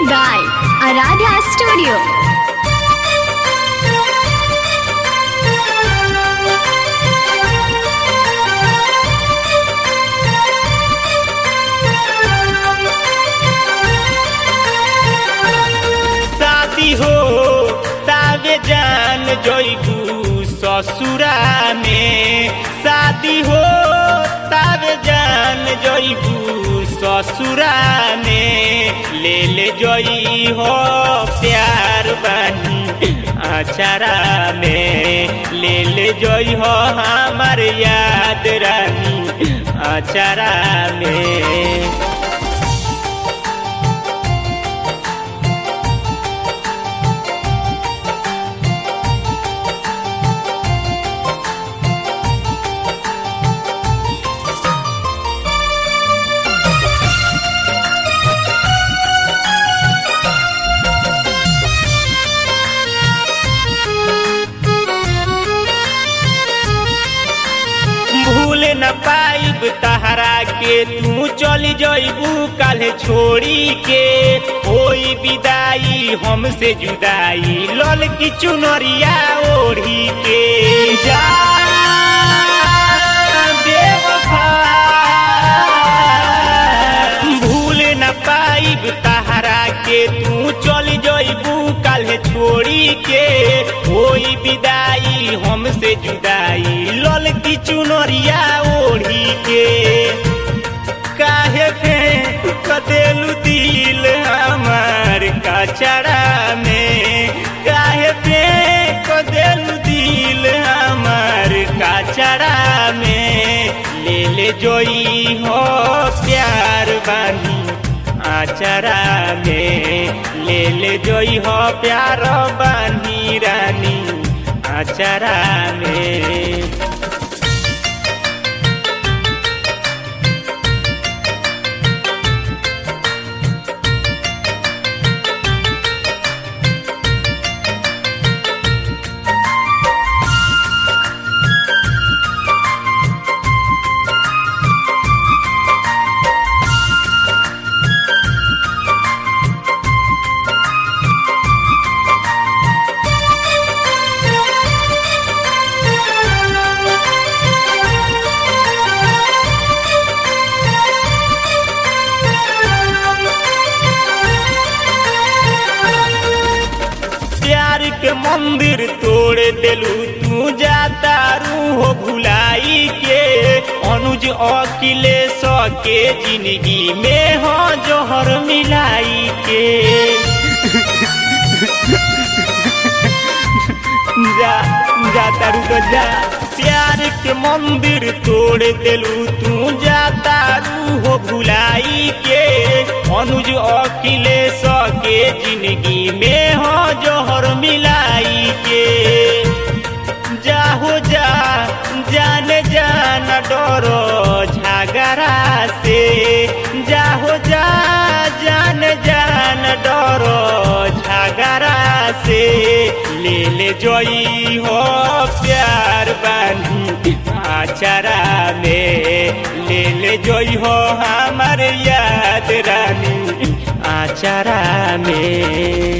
by Aradhya Studio. शादी हो तावे जान जइबू ससुरा में शादी हो तावे जान जइबू ससुरा में ले ले जई हो प्यार बानी अचारा में ले ले जई हो हमार याद रानी अचारा में भूल न पाइब तहरा के तू चली जइबू काल्हे छोड़ी के होई विदाई हमसे जुदाई लल की चुनरिया ओढ़ी के जा बेवफा। भूल न पाइब तहरा के तू चली जइबू काल्हे छोड़ी के होई विदाई हमसे जुदाई लल की चुनरिया ओढ़ी के काहे फेंक कदेलू दिल हमार कचरा में काहे फेंक कदेलू दिल हमार कचरा में ले ले जोई हो प्यार बानी आचरा में ले ले जोई हो प्यार बानी रानी आचरा में प्यार के मंदिर तोड़ देलू तू जाता रूह भुलाई के अनुज अकिले सके जिंदगी में हो जोहर मिलाई के जा जा तारू तो जा प्यार के मंदिर तोड़ देलू तू जाता रूह भुलाई के अनुज अकिले सके जिंदगी में हो जोहर मिलाई के जाहो जा जान जान डरो झगड़ा से जाहो जा जान जान डरो झगड़ा से ले ले जोई हो प्यार बानी आचरा में ले ले जोई हो हमार याद रानी आचरा में